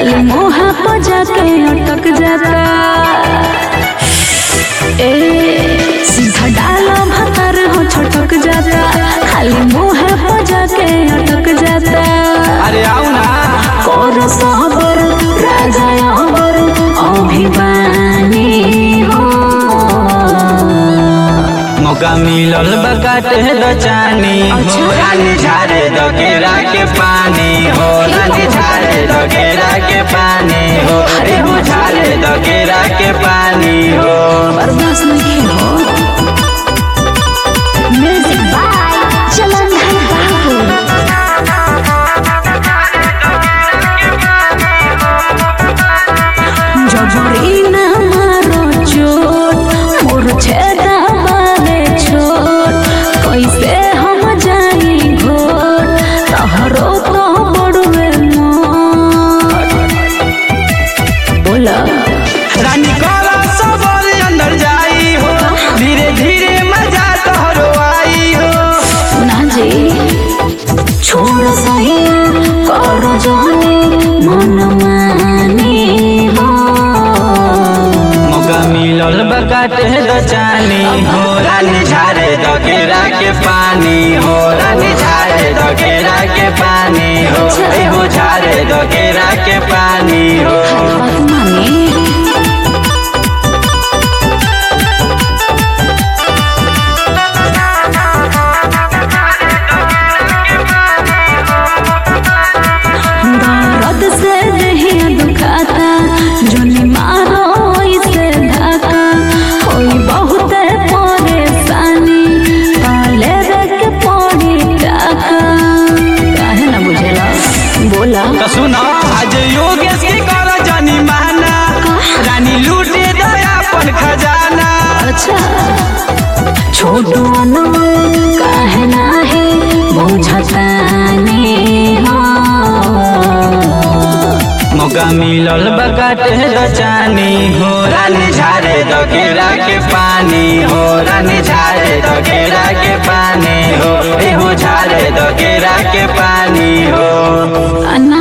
खाली मुँह पर जाके अटक जाता ए सीधा डाला भतर हो छटक जाता खाली मुँह पर जाके अटक जाता अरे आओ ना कर सहबर राजा अबर अभिमानी हो मौका मिलल बकाटे द चानी हो अच्छा। रानी झारे द केरा के पानी हो रानी झारे द केरा के पानी हो अरे हो झारे द केरा के पानी हो बर्दाश्त नहीं हो म्यूजिक बाय चलंधर बाबू जबरी ना मारो चोट मोर छेदा बारे छोट कैसे हम जाई घोट तहरो तो बड़ुए मोट बोला रानी कला सबल अंदर जाई हो धीरे धीरे मजा तोहरो आई हो ना जी छोड़ सही करो जाने मन माने हो मौका मिलल बकाटे द चानी हो रानी झारे द केरा के पानी हो रानी झारे द केरा के पानी हो ए हो झारे द केरा के पानी हो बात माने दर्द से देहिया दुखाता जोनी मारो इसे धाका होई बहुत परेशानी पाले के पड़ी टाका काहे ना बुझेला बोला तो सुनो आज योगेश के कर जानी माना रानी लूटे दया अपन खजाना अच्छा छोटू अनमोल काहे नाहे बुझतानी हो मौका मिलल बकाटे द चानी हो रानी झारे द केरा के पानी हो रानी झारे द केरा के पानी हो ए हो झारे द केरा के पानी हो अन्ना